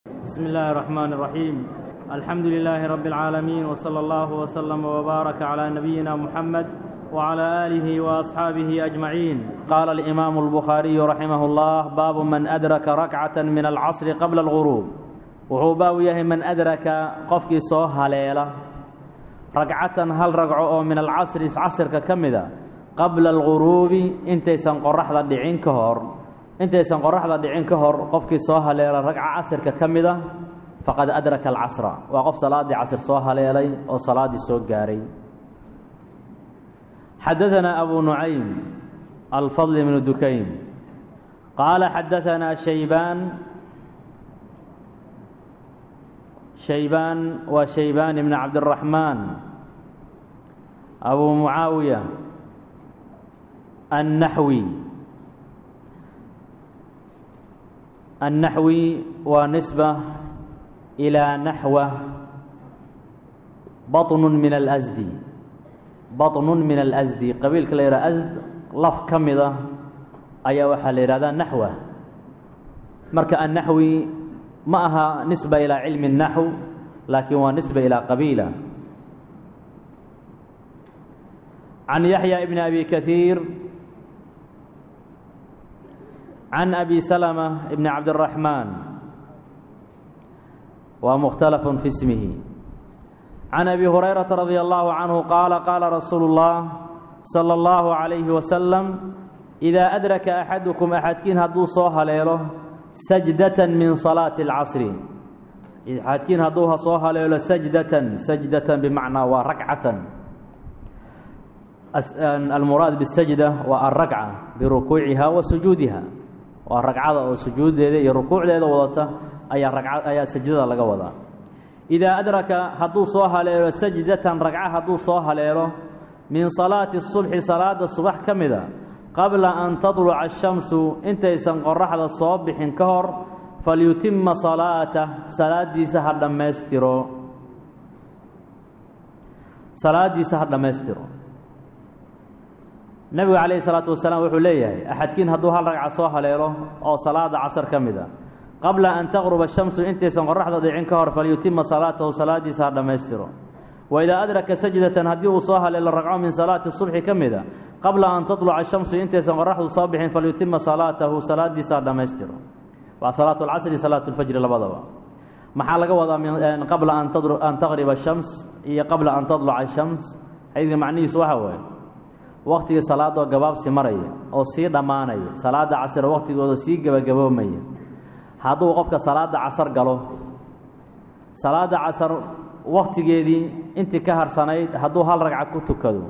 بسم الله الرحمن الرحيم الحمد لله رب العالمين وصلى الله وسلم وبارك على نبينا محمد وعلى آله وأصحابه أجمعين قال الإمام البخاري رحمه الله باب من أدرك ركعة من العصر قبل الغروب wuxuu baabu yahay man adraka qofkii soo haleela ragcatan hal ragco oo min alcasri casrka ka mida qabla alguruubi intaysan qoraxda dhicin ka hor intaysan qoraxda dhicin ka hor qofkii soo haleela ragca casrka ka mida faqad adraka alcasra waa qof salaaddii casr soo haleelay oo salaaddii soo gaaray xadaanaa abu nucaym alfadl bnu dukayn qaala xadaanaa shaybaan shaybaan waa shaybaan ibn cabdiraxmaan abu mucaawiya annaxwi annaxwi waa nisba ilaa naxwa baطnun min alasdi baطnun min alasdi qabiilka la yidhaha asd laf ka mida ayaa waxaa la yidhahdaa naxwa marka annaxwi ma aha nisba ilaa cilmi الnaxw laakiin waa nisba ilaa qabiila can yaxya bni abi kahiir can abi salma bni cabdالraxmaan waa mukhtalaf fi ismihi can abi hurayrata radi allahu canhu qaala qaala rasuulu اllah salى اllahu عalayhi wasalam إida adraka axadukum axadkiin hadduu soo haleelo sajdatan min salaati اlcasri axadkiin hadduu soo haleelo sajdatan sajdatan bimacnaa waa rakcatan almuraad bisajda waa alrakca birukuuciha wa sujuudiha waa ragcada oo sujuuddeeda iyo rukuucdeeda wadata ayaa raca ayaa sajdada laga wadaa idaa adraka hadduu soo haleelo sajdatan ragca hadduu soo haleelo min salaati الsubxi salaada subax ka mida qabla an tadluca ashamsu intaysan qoraxda soo bixin ka hor falyutima salaatah salaadiisa ha dhammaystiro salaadiisa ha dhammaystiro nebigu calayhi salaatu wasalaam wuxuu leeyahay axadkiin hadduu hal ragca soo haleelo oo salaada casar ka mid a qabla an taqruba ashamsu intaysan qoraxda dhicin ka hor falyutima salaatahu salaadiisa ha dhammaystiro waidaa adraka sajdatan haddii uu soo haleelo ragco min salaati subxi ka mida qabla an taluca ashamsu intaysan qoraxdu soo bixin falyutima salaatahu salaadiisa dhammaystiro waa salaat lcasri salaat lfajri labadaba maxaa laga wadaa qabla an taqriba ashams iyo qabla an tadluca ashams xadiidka macnihiisu waxa waaye waktigii salaadoo gabaabsi maraya oo sii dhammaanaya salaada casr waktigooda sii gebagaboomaya hadduu qofka salaada casar galo salaada casar waktigeedii intii ka harsanayd hadduu hal ragca ku tukado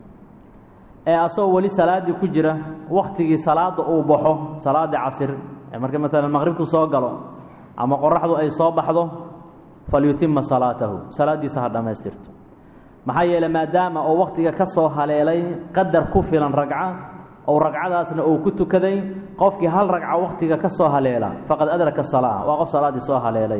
ee asagoo weli salaaddii ku jira waktigii salaadda uu baxo salaaddii casir ee marka maalan maqribku soo galo ama qoraxdu ay soo baxdo falyutima salaatahu salaaddiisa ha dhammaystirto maxaa yeeley maadaama uu wakhtiga ka soo haleelay qadar ku filan ragca ou ragcadaasna uu ku tukaday qofkii hal ragca wakhtiga ka soo haleela faqad adraka salaa waa qof salaaddii soo haleelay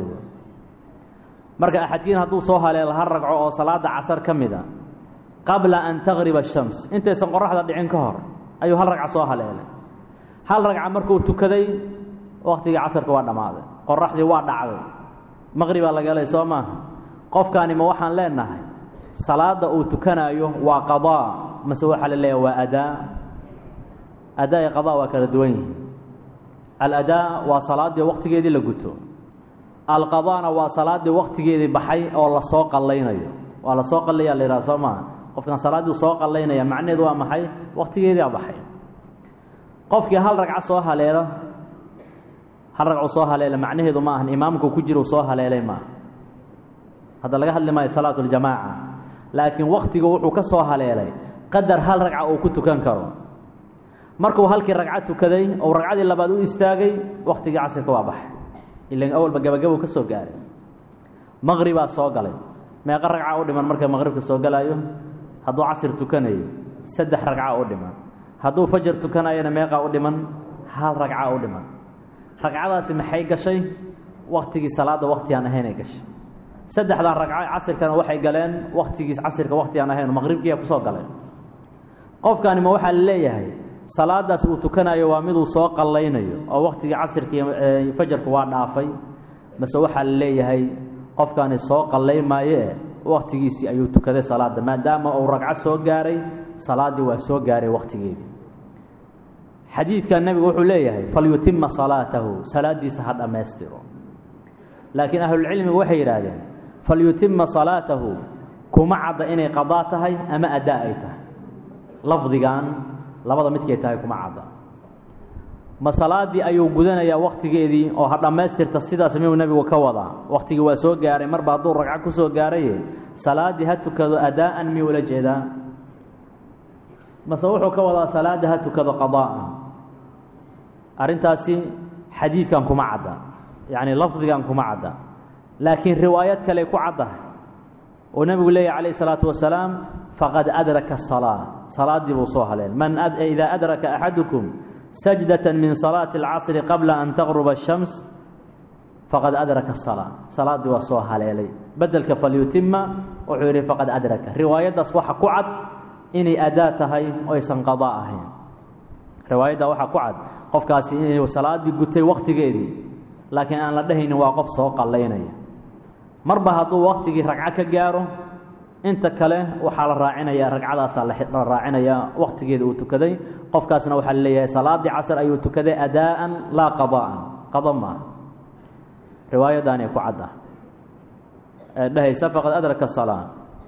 marka axadkiin hadduu soo haleelo hal ragco oo salaada casar ka mid a qabla an taqriba ashams intaysan qoraxda dhicin ka hor ayuu hal ragca soo haleelay hal ragca markuu tukaday wakhtigii casarka waa dhammaaday qoraxdii waa dhacday maqribaa laga helay soo maaha qofkaani ma waxaan leenahay salaadda uu tukanaayo waa qadaa mase waxaa la leeyahay waa adaa adaa iyo qadaa waa kala duwan yihin aladaa waa salaaddii wakhtigeedii la guto alqadaana waa salaaddii wakhtigeedii baxay oo lasoo qallaynayo waa lasoo qallaya la yidhaha soo maaha qofkan salaaddii soo qallaynaya macnaheedu waa maxay wakhtigeedia baxay qofkii hal ragco soo haleelo hal ragcu soo haleela macnaheedu ma ahan imaamku ku jira u soo haleelay maaha hadda laga hadli maayo salaatu ljamaaca laakiin wakhtigu wuxuu ka soo haleelay qadar hal ragca uu ku tukan karo markuu halkii ragco tukaday ou ragcadii labaad u istaagay wakhtigii casirka waa baxay ilan awalba gabagabow ka soo gaaray maqribaa soo galay meeqa ragca u dhiman marka maqribka soo galaayo hadduu casir tukanayo saddex ragca u dhiman hadduu fajar tukanayona meeqaa u dhiman hal ragca u dhiman ragcadaasi maxay gashay wakhtigii salaadda wakhti aan ahaynay gashay saddexdan ragco casirkana waxay galeen wakhtigiis casirka wakhti aan ahayn maqribkiiya kusoo galeen qofkaani ma waxaa la leeyahay salaadaas uu tukanayo waa miduu soo qallaynayo oo waktigii casirka iyo fajarku waa dhaafay mase waxaa la leeyahay qofkani soo qallay maayee wakhtigiisii ayuu tukaday salaadda maadaama uu ragco soo gaaray salaaddii waa soo gaaray wakhtigeedii xadiidkan nebigu wuxuu leeyahay falyutima salaatahu salaaddiisa ha dhammaystiro laakiin ahlulcilmigu waxay yidhaahdeen falyutima salaatahu kuma cadda inay qadaa tahay ama addaa ay tahay lafdigan labada midkay tahay kuma cadda ma salaaddii ayuu gudanayaa wakhtigeedii oo ha dhammaystirta sidaas miyuu nebigu ka wadaa wakhtigii waa soo gaaray marba hadduu ragco ku soo gaaraye salaaddii ha tukado adaa'an miyuu ula jeedaa mase wuxuu ka wadaa salaadda ha tukado qadaa'an arrintaasi xadiidkan kuma cadda yacni lafdigan kuma cadda laakiin riwaayad kale ku caddahay oo nebigu leeyahy calayh isalaatu wasalaam faqad adraka asalaa salaaddii buu soo haleen man idaa adraka axadukum sajdة min salaaةi اlcasri qabla an taqruba الshams faqad adraka الsalaa salaaddii waa soo haleelay bedelka falyutima wuxuu yidhi faqad adraka riwaayaddaas waxa ku cad inay adaa tahay oysan qadaa ahayn riwaayadda waxaa ku cad qofkaasi inuu salaaddii gutay wakhtigeedii laakiin aan la dhehaynin waa qof soo qallaynaya marba hadduu wakhtigii ragco ka gaaro inta kale waxaa la raacinayaa ragcadaasaa la raacinayaa wakhtigeeda uu tukaday qofkaasna waxaa laleeyahay salaaddii casr ayuu tukaday adaa'an laa qadaa'an qado maaha riwaayaddaanay ku cadda ee dhehaysa faqad adraka الsalaa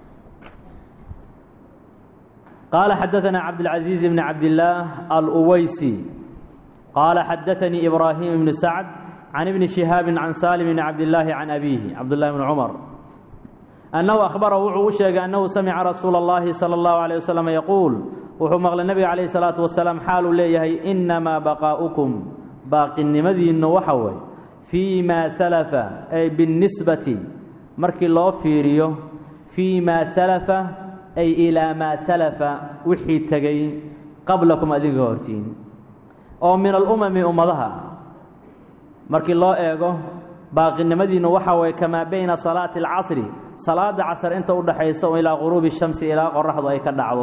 qaala xadaثana cabdالcaزiiز bn cabdillaah aluweysi qaala xadaثanii ibraahim bn sacd can ibni شihaabi can salim bn cabdillaahi can abiihi cabdالlahi bn cumar annahu akhbara wuxuu u sheegay annahu samica rasuula اllahi salى اllahu عalيه waslm yaquul wuxuu maqlay nebiga calayh الsalaatu wasalaam xaaluu leeyahay inamaa baqaa'ukum baaqinimadiinnu waxa way fii maa salafa ay biاnnisbati markii loo fiiriyo fii maa salafa ay ilaa maa salafa wixii tegey qablakum adiga hortiin oo min alumami ummadaha markii loo eego baaqinimadiinnu waxa waye kamaa bayna salaati اlcasri salaada casr inta u dhaxaysa ilaa quruubi الshamsi ilaa qoraxdu ay ka dhacdo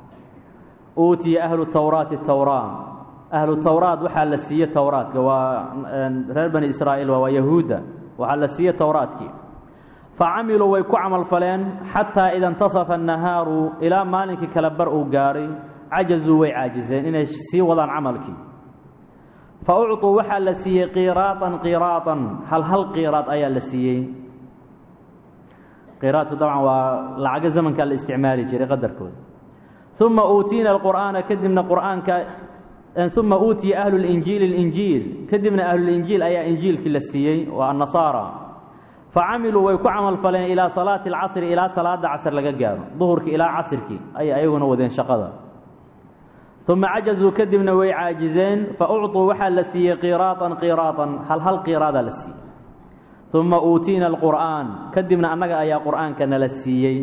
uutiya ahlu towraati towraa ahlu towraat waxaa la siiye towraadka waa reer bani israa'iil waa yahuudda waxaa la siiye towraadkii facamiluu way ku camal faleen xataa ida intasafa annahaaru ilaa maalinkii kale bar uu gaaray cajazuu way caajizeen inay sii wadaan camalkii fa ucطuu waxaa la siiyey qiraatan qiraatan hal hal qiraad ayaa la siiyey qiraadku dabcan waa lacago zamankaa la isticmaali jiray qadarkooda uma uutiina alqur'aana kadibna qur'aanka uma uutiya ahlu linjiili linjiil kadibna ahlulinjiil ayaa injiilkii la siiyey waa annasaara facamiluu way ku camal faleen ilaa salaati alcasri ilaa salaada casr laga gaaro duhurkii ilaa casirkii ayay ayaguna wadeen shaqada uma cajazuu kadibna way caajizeen fa ucطuu waxaa la siiyey qiraatan qiraatan hal hal qiraadaa la siiyey uma uutiina alqur'aan kadibna annaga ayaa qur'aanka nala siiyey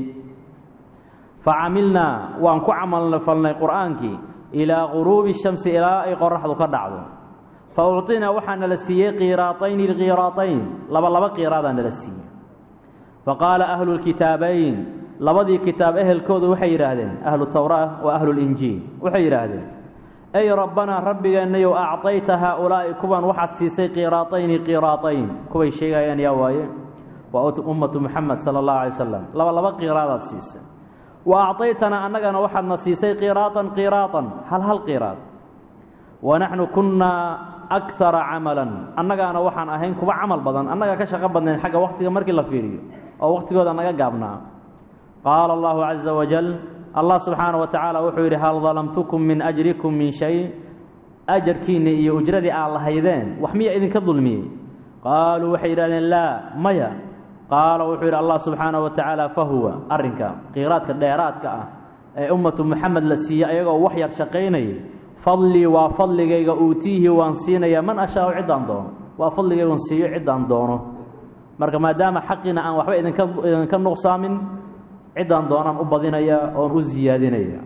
facamilnaa waan ku camal falnay qur'aankii ilaa quruubi shamsi ilaa ay qoraxdu ka dhacdo fa ucطinaa waxaa nala siiyey qiraatayni lqiraatayn laba laba qiraadaa nala siiyey faqaala ahlu lkitaabayn labadii kitaab ehelkoodu waxay yidhaahdeen ahlu towraa wa ahlu linjiil waxay yidhaahdeen ey rabbanaa rabbigeennayow acطayta haaulaa'i kuwan waxaad siisay qiraatayni qiraatayn kuway sheegayaan yaa waaye waa ummatu muxamed sala اllahu alay wasalam laba laba qiraadaad siisay wa acطaytanaa annagana waxaadna siisay qiraatan qiraatan hal hal qiraad wanaxnu kunnaa akara camalan annagaana waxaan ahayn kuwa camal badan annagaa ka shaqo badnayn xagga wakhtiga markii la fiiriyo oo wakhtigooda naga gaabnaa qaala allahu caza wajal allah subxaana wa tacaala wuxuu yidhi hal dalamtukum min ajrikum min shay ajarkiinni iyo ujradii aad lahaydeen wax miya idinka dulmiyey qaaluu waxay yidhahdeen laa maya qaala wuxuu yidhi allah subxaana wa tacaala fahuwa arrinka qiraadka dheeraadka ah ee ummatu muxamed la siiyey ayagoo wax yar shaqaynayay fadlii waa fadligayga uutiihi waan siinayaa man ashaau ciddaan doono waa fadligaygan siiyo ciddaan doono marka maadaama xaqiina aan waxba idinka idinka nuqsaamin ciddaan doonaan u badinaya oon u siyaadinaya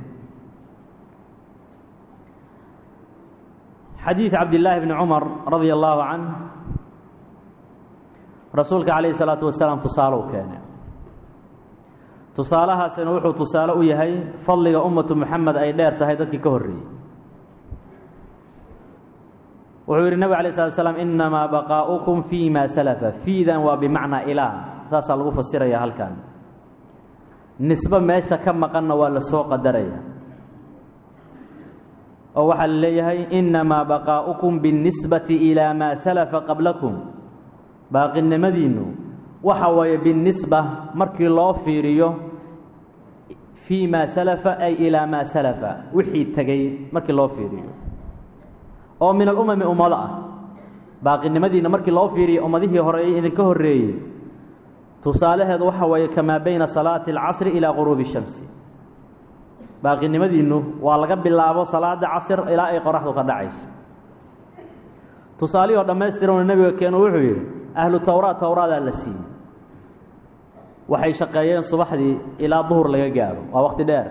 xadiid cabdillaahi bni cumar radia allaahu canh rasuulka calayhi salaatu wasalaam tusaale u keenay tusaalahaasina wuxuu tusaale u yahay fadliga ummatu muxamed ay dheer tahay dadkii ka horreeyey wuxuu yidhi nabig alay slat slam inamaa baqaa'ukum fii ma salafa fiidan waa bimacnaa ilaa saasaa lagu fasiraya halkan nisbe meesha ka maqanna waa la soo qadaraya oo waxaa la leeyahay inamaa baqaa'ukum biاnnisbati ilaa maa salafa qablakum baaqinimadiinnu waxa waaye binisba markii loo fiiriyo fii maa salafa ay ilaa maa salafa wixii tegey markii loo fiiriyo oo min alumami ummado ah baaqinimadiinna markii loo fiiriyo ummadihii horeeyey idinka horreeyey tusaalaheedu waxa weeye kamaa bayna salaati alcasri ilaa quruubi shamsi baaqinimadiinnu waa laga bilaabo salaada casr ilaa ay qoraxdu ka dhacayso tusaalihii oo dhammaystiranoo nebiga keenu wuxuu yidhi ahlu towraat towraadaa la siiyey waxay shaqeeyeen subaxdii ilaa duhur laga gaaro waa waqti dheer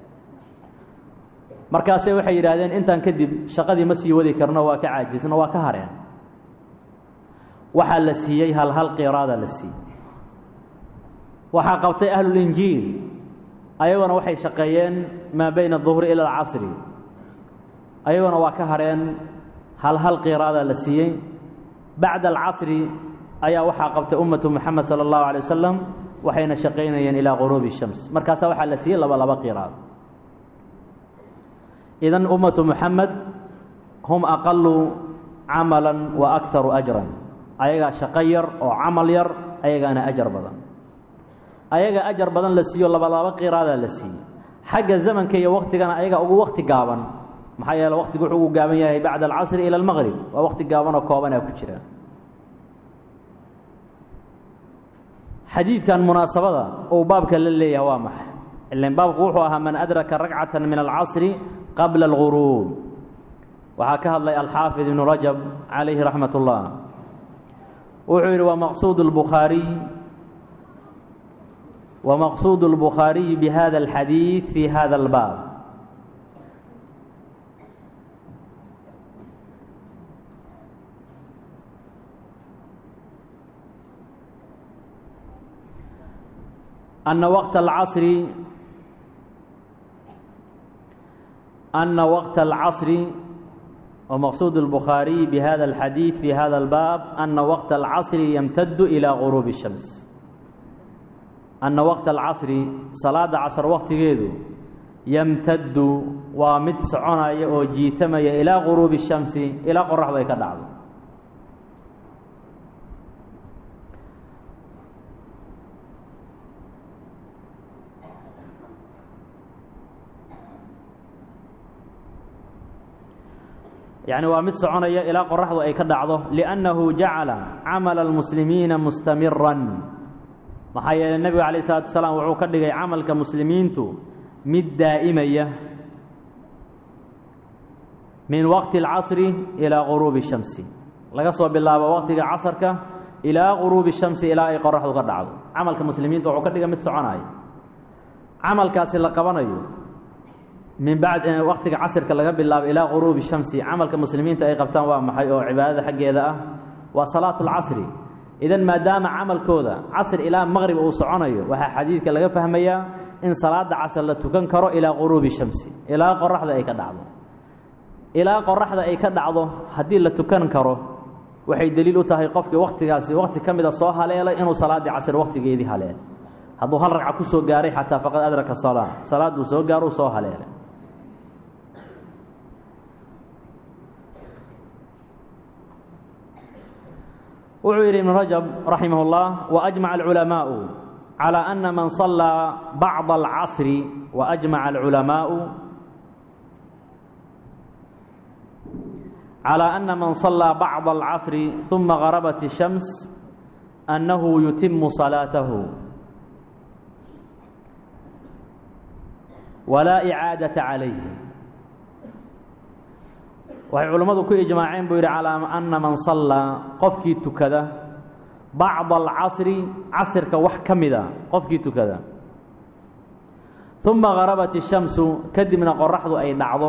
markaase waxay yidhaahdeen intaan kadib shaqadii ma sii wadi karno waa ka caajisno waa ka hareen waxaa la siiyey hal hal qiraadaa la siiyey waxaa qabtay ahlulinjiil ayaguna waxay shaqeeyeen maa bayna aduhri ila alcasri ayaguna waa ka hareen hal hal qiraadaa la siiyey bacda alcasri ayaa waxaa qabtay ummatu moxamed sala allahu alay wasalam waxayna shaqaynayeen ilaa quruubi shams markaasaa waxaa la siiyey laba laba qiraad idan ummatu moxamed hum aqalu camalan wa akharu ajran ayagaa shaqo yar oo camal yar ayagaana ajar badan ayaga ajar badan la siiyo laba laba qiraadaa la siiyey xagga zamanka iyo waktigana ayaga ugu wakti gaaban maxaa yeele waktigu wuxuu ugu gaaban yahay bacda alcasri ila almaqrib waa wakti gaaban oo koobanaa ku jira xadiidkan munaasabada uu baabka la leeyahay waa maxay ilan baabku wuxuu ahaa man adraka ragcata min alcasri qabla alguruub waxaa ka hadlay alxaafid ibnu rajab calayhi raxmat ullah wuxuu yidhi wa maqsuud lbukhaariy ومqصud الbخاaرiي بhda الxadيiث في hda الbاb أن وقت العصر أن وقت العصر ومقصود البخاري بهذا الحديث في هذا الباب أن وقت العصر يمتد إلى غروب الشمس anna waqta alcasri salaada casr waqtigeedu yamtaddu waa mid soconaya oo jiitamaya ilaa quruubi shamsi ilaa qoraxdu ay ka dhacdo yacni waa mid soconaya ilaa qoraxdu ay ka dhacdo liannahu jacala camala almuslimiina mustamiran maxaa yeeley nebigu calayh isalaatu wasalaam wuxuu ka dhigay camalka muslimiintu mid daa'imaya min waqti alcasri ilaa quruubi shamsi laga soo bilaabo waqtiga casarka ilaa quruubi shamsi ilaa ay qoraxdu ka dhacdo camalka muslimiinta wuxuu ka dhigay mid soconaya camalkaasi la qabanayo min bacd waqtiga casirka laga bilaabo ilaa quruubi shamsi camalka muslimiinta ay qabtaan waa maxay oo cibaadada xaggeeda ah waa salaatu alcasri idan maadaama camalkooda casr ilaa maqrib uu soconayo waxaa xadiidka laga fahmayaa in salaada casr la tukan karo ilaa quruubi shamsi ilaa qoraxda ay ka dhacdo ilaa qoraxda ay ka dhacdo haddii la tukan karo waxay deliil u tahay qofkii waktigaasi wakti ka mida soo haleelay inuu salaaddii casr waktigeedii haleel hadduu hal ragca kusoo gaaray xataa faqad adraka salaa salaadduu soo gaaro soo haleelay wuxuu yidhi ibnu rajab raximah اllah waajmaca alculamaau calى ana man صalaa bacضa alcasri waajmaca alculamaau calى ana man صalaa bacضa alcasri ثuma garabat الshams annahu yutimu salaatahu walaa icaadaةa calayhi waxay culammadu ku ijmaaceen buu yidhi calaa anna man sallaa qofkii tukada bacda alcasri casirka wax ka mida qofkii tukada uma garabat ishamsu kadibna qoraxdu ay dhacdo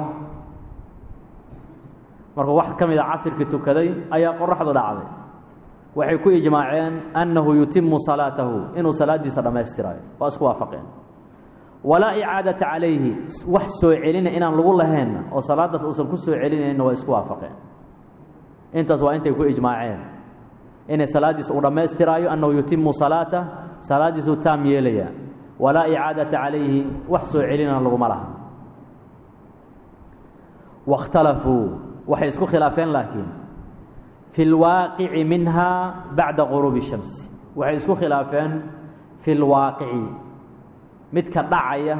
markuu wax ka mida casirkii tukaday ayaa qoraxdu dhacday waxay ku ijmaaceen annahu yutimu salaatahu inuu salaaddiisa dhammaystirayo waa isku waafaqeen walaa icaadata calayhi wax soo celina inaan lagu laheenna oo salaaddaas uusan ku soo celinayna waa isku waafaqeen intaas waa intay ku ijmaaceen inay salaaddiisa uu dhammaystiraayo annahu yutimu salaata salaaddiisuu taam yeelaya walaa icaadata calayhi wax soo celina laguma laha waاkhtalafuu waxay isku khilaafeen laakiin fi اlwaaqici minha bacda quruubi الshamsi waxay isku khilaafeen fi اlwaaqici midka dhacaya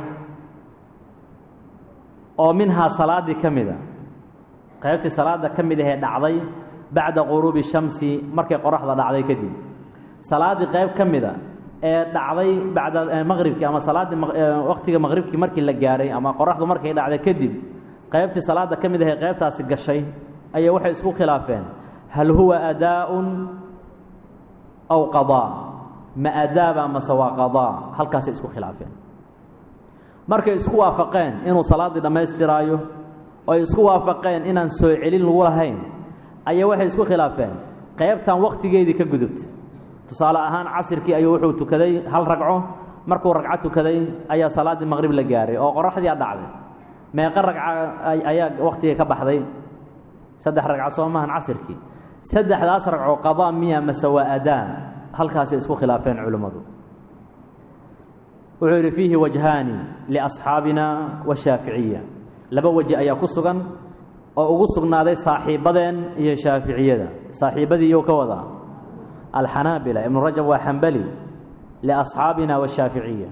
oo minhaa salaaddii ka mida qaybtii salaadda ka mid ahee dhacday bacda quruubi shamsi markay qoraxda dhacday kadib salaaddii qayb ka mida ee dhacday bacda maqribkii ama salaaddii waqtiga maqribkii markii la gaaray ama qoraxdu markay dhacday kadib qaybtii salaadda ka mid ahee qaybtaasi gashay ayay waxay isku khilaafeen hal huwa adaaءun aw qadaa ma adaaba mase waa qadaa halkaasay isku khilaafeen markay isku waafaqeen inuu salaaddii dhammaystiraayo oo ay isku waafaqeen inaan soo celin lagu lahayn ayaa waxay isku khilaafeen qaybtan waqtigeedii ka gudubtay tusaale ahaan casirkii ayuu wuxuu tukaday hal ragco markuu ragco tukaday ayaa salaaddii maqrib la gaaray oo qoraxdii a dhacday meeqa ragca ayaa waqtigii ka baxday saddex ragco soo maahan casirkii saddexdaas ragco qadaa miya mase waa adaan halkaasay isku khilaafeen culimmadu wuxuu yidhi fiihi wajhaani liasxaabina washaaficiya laba weji ayaa ku sugan oo ugu sugnaaday saaxiibadeen iyo shaaficiyada saaxiibadii iyou ka wadaa alxanaabila ibnu rajab waa xambali liasxaabina washaaficiya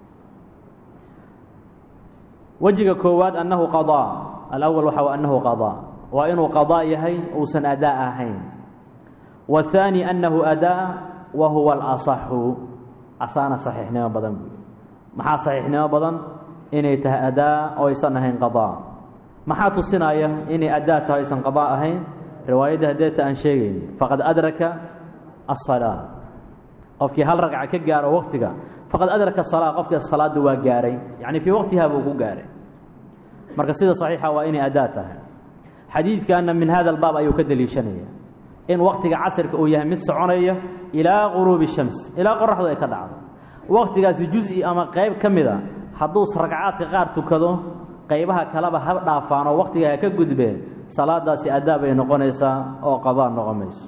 wejiga koowaad annahu qadaa alawal waxa wa annahu qadaa waa inuu qadaa yahay uusan adaa ahayn waathaani annahu adaa wa huwa alasaxu asaana saxiixnimo badan buui maxaa saxiixnimo badan inay tahay adaa oo aysan ahayn qadaa maxaa tusinaya inay adaa tahay aysan qadaa ahayn riwaayadda hadeeta aan sheegayn faqad adraka asalaa qofkii hal ragca ka gaaro waqtiga faqad adraka asalaa qofkii salaadda waa gaaray yacni fii waqtiha buu ku gaaray marka sida saxiixa waa inay adaa tahay xadiidkanna min hada albaab ayuu ka deliishanaya in waqtiga casirka uu yahay mid soconaya ilaa quruubi shams ilaa qoraxdu ay ka dhacdo waqtigaasi juzi ama qayb ka mida hadduu ragcaadka qaar tukado qaybaha kaleba ha dhaafaan oo waqtiga ha ka gudbeen salaadaasi adaa bay noqonaysaa oo qadaa noqon mayso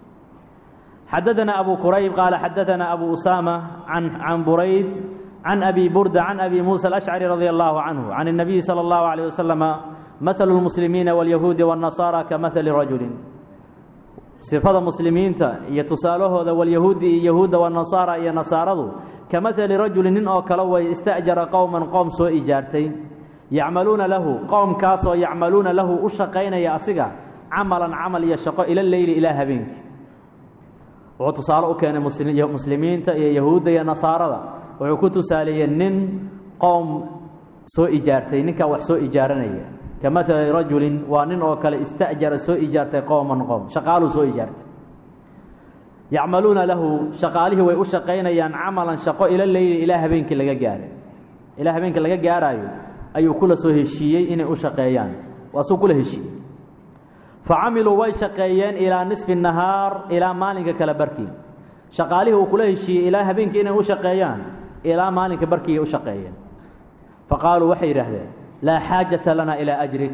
xadaثna abu qurayb qaala xadaثna abu usama can burayd can abi burda can abi musa alأshcari radi allahu canhu can الnabiyi salى اllahu عalيه waslama maثlu اlmuslimiina wاlyahuudi wالnasaara kamahali rajuli sifada muslimiinta iyo tusaalahooda walyahuudi iyo yahuudda wanasaara iyo nasaaradu ka mahali rajuli nin oo kale way ista'jara qowman qoom soo ijaartay yacmaluuna lahu qowmkaasoo yacmaluuna lahu u shaqaynaya asiga camalan camal iyo shaqo ila leyli ilaa habeenkii wuxuu tusaale u keenay muslimiinta iyo yahuudda iyo nasaarada wuxuu ku tusaaleeyey nin qowm soo ijaartay ninkaa wax soo ijaaranaya ka mahali rajulin waa nin oo kale ista'jara soo ijaartay qowman qowm shaqaaluu soo ijaartay yacmaluuna lahu shaqaalihii way u shaqaynayaan camalan shaqo ila leyli ilaa habeenkii laga gaaray ilaa habeenkii laga gaaraayo ayuu kula soo heshiiyey inay u shaqeeyaan waasuu kula heshiiyey fa camiluu way shaqeeyeen ilaa nisfi nahaar ilaa maalinka kale barkii shaqaalihii uu kula heshiiyey ilaa habeenkii inay u shaqeeyaan ilaa maalinka barkiiay u shaqeeyeen fa qaaluu waxay yidhaahdeen laa xaajata lana ilaa ajrik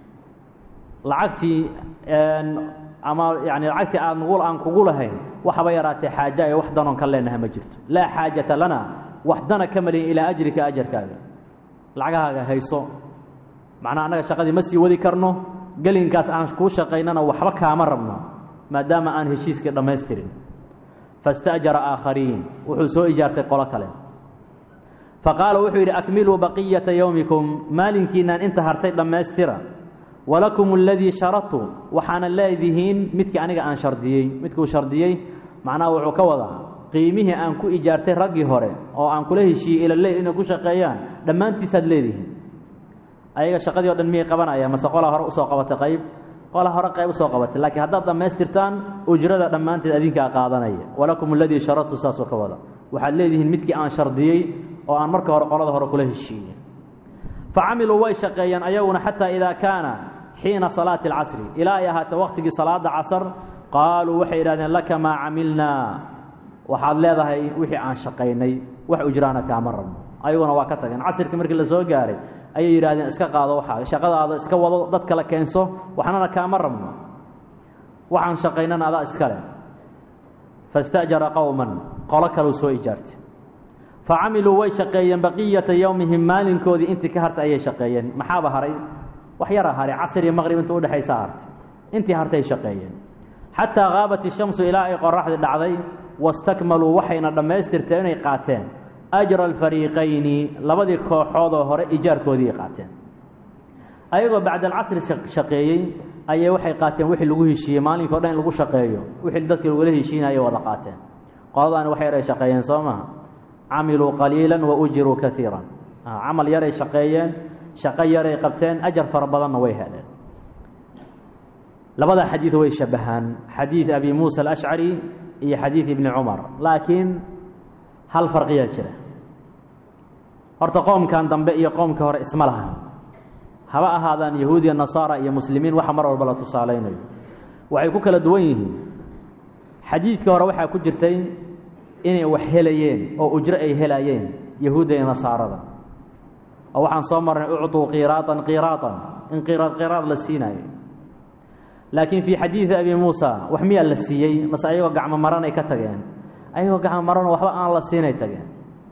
lacagtii ama yani lacagtii aan nugu aan kugu lahayn waxaba yaraatee xaaja ee wax danoon ka leenaha ma jirto laa xaajata lana wax dana ka maliyin ilaa ajrika ajarkaaga lacagahaaga hayso macnaa annaga shaqadii ma sii wadi karno gelinkaas aan kuu shaqaynana waxba kaama rabno maadaama aan heshiiskii dhammaystirin fasta'jara aakhariin wuxuu soo ijaartay qolo kale faqaala wuxuu yidhi akmiluu baqiyata yowmikum maalinkiinaan inta hartay dhammaystira walakum aladii sharadtu waxaana leedihiin midkii aniga aan shardiyey midkuu shardiyey macnaha wuxuu ka wadaa qiimihii aan ku ijaartay raggii hore oo aan kula heshiiyey ila leyl inay ku shaqeeyaan dhammaantiisaad leedihiin ayaga shaqadii o dhan miyay qabanayaan mase qolaa hore usoo qabatay qayb qolaa hore qayb usoo qabatay laakiin haddaad dhammaystirtaan ujrada dhammaanteed adinkaa qaadanaya walakum aladii sharadtu saasoo ka wada waxaad leedihiin midkii aan shardiyey oo aan marka hore qolada hore kula heshiiyey fa camiluu way shaqeeyeen ayaguna xataa idaa kaana xiina salaati alcasri ilaa ay ahaata waqtigii salaada casar qaaluu waxay yidhahdeen laka maa camilnaa waxaad leedahay wixii aan shaqaynay wax ujraana kaama rabno ayaguna waa ka tageen casirkii markii la soo gaaray ayay yidhahdeen iska qaado waxaa shaqadaada iska wado dad kale keenso waxnana kaama rabno waxaan shaqaynana adaa iskale faاsta'jara qowman qolo kaleu soo ijaartay facamiluu way shaqeeyeen baqiyata yowmihim maalinkoodii intii ka hartay ayay shaqeeyeen maxaaba haray wax yara haray casr iyo maqrib inta udhexaysa hartay intii hartay shaqeeyeen xataa qaabat ishamsu ilaa ay qoraxdii dhacday wastakmaluu waxayna dhammaystirteen inay qaateen ajra alfariiqayni labadii kooxoodoo hore ijaarkoodii qaateen ayagoo bacda alcasri shaqeeyey ayay waxay qaateen wixii lagu heshiiyey maalinka o dhan in lagu shaqeeyo wixii dadkii lagula heshiinayay wada qaateen qoladaani wax yaray shaqeeyeen soo maha camiluu qaliila wa ujiruu kaiira camal yaray shaqeeyeen shaqo yaray qabteen ajar fara badanna way heleen labada xadiid way shabahaan xadiid abi muusa alashcari iyo xadiid ibni cumar laakiin hal farqiyaa jira horta qoomkan dambe iyo qoomka hore isma laha haba ahaadaan yahuudiya nasaara iyo muslimiin waxa mar walba la tusaalaynayo waxay ku kala duwan yihiin xadiidka hore waxaa ku jirtay inay wax helayeen oo ujro ay helayeen yahuudda iyo nasaarada oo waxaan soo marnay ucطuu qiraatan qiraatan in qiraad qiraad la siinaayo laakiin fii xadiidi abi muusa wax miyaa la siiyey mase ayagoo gacmo maranay ka tageen ayagoo gacmo maranoo waxba aan la siinay tageen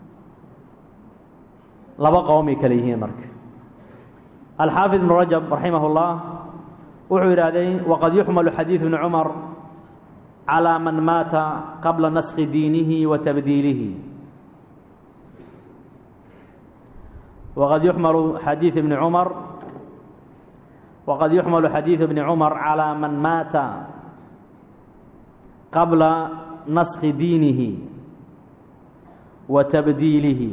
laba qowmay kale yihiin marka alxaafid ibnu rajab raximah اllah wuxuu yidhaahday waqad yuxmalu xadiid ibni cumar calىa man maata qabla naskhi diinihi wa tabdiilihi waqad yuxmalu xadiid ibni cumar wqad yuxmalu xadiidu bni cumar calىa man maata qabla naskhi diinihi wa tabdiilihi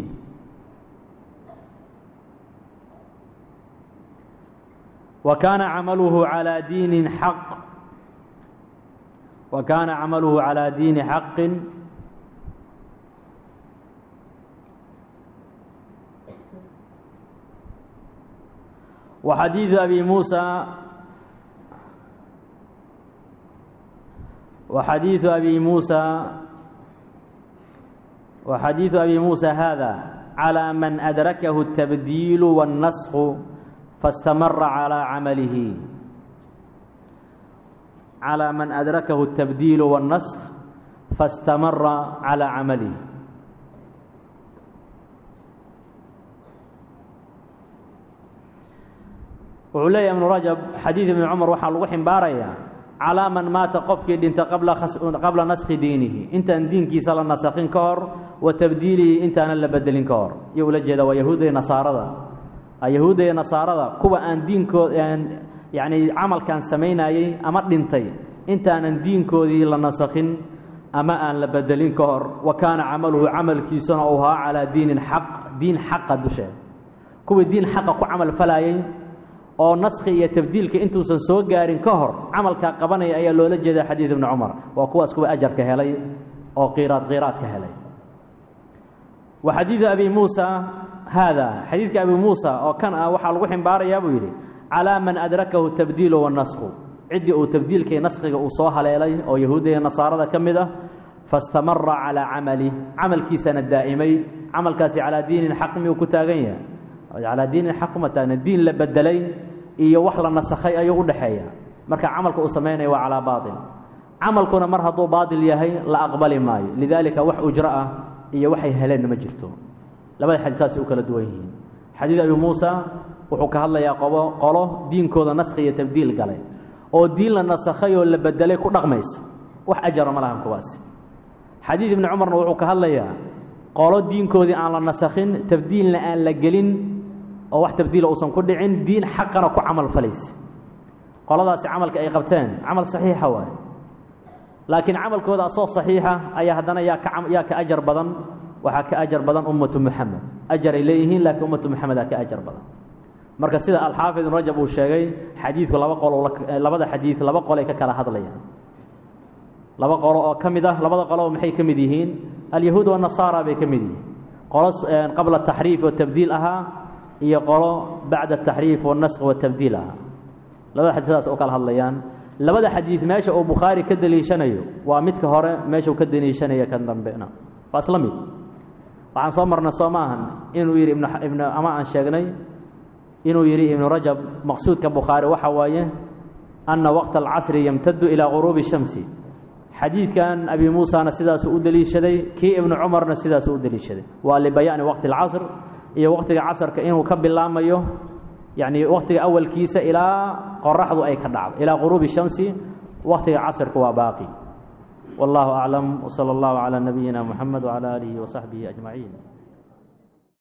wa kaana camaluhu calىa diinin xaq wa kaana camaluhu calىa diini xaqin وxadiiثu abi muسى وxadiiثu abi muسى وxadiiثu abi muسى hada عalى man أdrakahu التabdiil والnaskh faاstamara عalى camalihi عalى man أdrakahu التabdiil والnaskh faاstamara عalى camalihi wuxuu leeyahy ibnu rajab xadiid ibni cumar waxaa lagu ximbaarayaa calaa man maata qofkii dhinta qabla naskhi diinihi intaan diinkiisa la nasakhin ka hor wa tabdiilihi intaanan la bedelin ka hor iyo ula jeeda waa yahuudda iyo nasaarada yahuudda iyo nasaarada kuwa aan diinkood yacni camalkan samaynayey ama dhintay intaanan diinkoodii la nasakhin ama aan la bedelin ka hor wa kaana camaluhu camalkiisuna uu ahaa calaa diinin xaq diin xaqa dusheed kuwii diin xaqa ku camal falayey oo naskhi iyo tabdiilka intuusan soo gaarin ka hor camalkaa qabanaya ayaa loola jeeda xadiid ibni cumar waa kuwaas kuwa ajarka helay oo qiraad qiraadka helay wa xadiidu abi muusa haada xadiidka abi muusa oo kan ah waxaa lagu ximbaarayaa buu yidhi calaa man adrakahu tabdiilu wanaskhu ciddii uu tabdiilkii naskhiga uu soo haleelay oo yahuudda iyo nasaarada ka mid ah fastamara calaa camalih camalkiisana daa'imay camalkaasi calaa diinin xaq miyuu ku taagan yahay calaa diinin xaq kuma taagna diin la bedelay iyo wax la nasakhay ayuu u dhexeeya marka camalka uu samaynaya waa calaa baail camalkuna mar hadduu baatil yahay la aqbali maayo lidaalika wax ujro ah iyo waxay heleenna ma jirto labada xadiid saasay u kala duwan yihiin xadiid abi muusa wuxuu ka hadlayaa qobo qolo diinkooda naskhi iyo tabdiil galay oo diin la nasakhay oo la bedelay ku dhaqmaysa wax ajara ma lahan kuwaasi xadiid ibni cumarna wuxuu ka hadlayaa qolo diinkoodii aan la nasakhin tabdiilna aan la gelin oo wax tabdiila uusan ku dhicin diin xaqana ku camal falaysa qoladaasi camalka ay qabteen camal saxiixa waaye laakiin camalkooda asoo saxiixa ayaa haddana yaa ka yaa ka ajar badan waxaa ka ajar badan ummatu muxamed ajaray leeyihiin laakiin ummatu muxamedaa ka ajar badan marka sida alxaafid ibn rajab uu sheegay xadiidku laba qolo labada xadiid laba qolay ka kala hadlayaan laba qolo oo ka mid ah labada qoloba maxay ka mid yihiin alyahuud wanasaara bay ka mid yihiin qolo qabla taxriif oo tabdiil ahaa iyo qolo bacda ataxriif wanaskh watabdiil ahaa labada xadiid sidaas oo kala hadlayaan labada xadiid meesha uu bukhaari ka deliishanayo waa midka hore meeshuu ka deliishanaya kan dambena waa isla mid waxaan soo marnay soo ma ahan inuu yidhi ama aan sheegnay inuu yidhi ibnu rajab maqsuudka bukhaari waxa waaye ana waqta alcasri yamtadu ilaa quruubi shamsi xadiidkan abi muusana sidaasuu u deliishaday kii ibnu cumarna sidaasuu u deliishaday waa libayaani waqti alcasr iyo waqtiga casrka inuu ka bilaamayo yacni waqtiga awalkiisa ilaa qoraxdu ay ka dhacdo ilaa quruubi shamsi waqtiga casrka waa baaqi والله أعلم وصلى الله على نبينا محمد وعلى آله وصحبه أجمعين